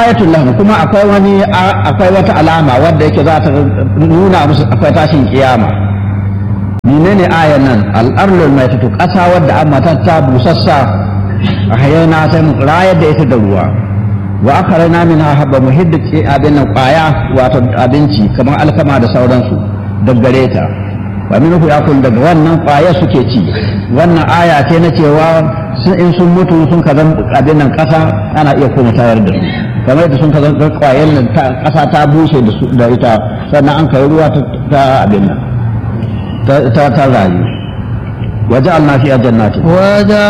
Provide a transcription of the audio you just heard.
ayatul lahum kuma akwai wani akwai wata alama wadda yake za ta nuna musu akwai tashin kiyama menene ayan nan al-arlul maitatu ƙasa wadda amma ta busassa a hayana sai mu rayar da ita da ruwa wa akharana minha habba muhiddi abin nan kwaya wato abinci kamar alkama da sauransu daggare ta wa minhu yakul daga wannan kwaya suke ci wannan aya ce na cewa in sun mutu sun ka zan abin nan kasa ana iya kuma tayar da su kamar yadda sun ka zan kwayan nan kasa ta bushe da ita sannan an kai ruwa ta abin nan ta rayu waje alnafi a jannati